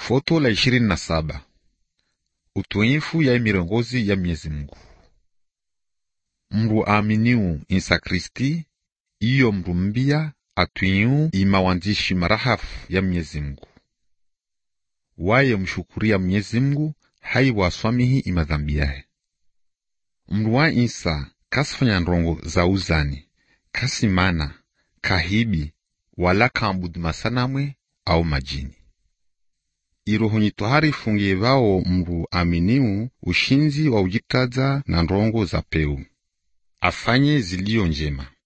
Foto la ishirini na saba. Utuifu ya mirongozi ya Mwenyezi Mungu. Mndu aaminiu Isa Kristi iyo mndu mbia atwiu imawandishi marahafu ya Mwenyezi Mungu waye mshukuria Mwenyezi Mungu hai waswamihi imadhambi yahe. Mndu wa Isa kasifanya ndongo za uzani kasimana kahibi wala kambudu masanamwe au majini irohonyi tohari fungie vao mndu aminiu ushinzi wa ujitaza na ndongo za peu afanye ziliyo njema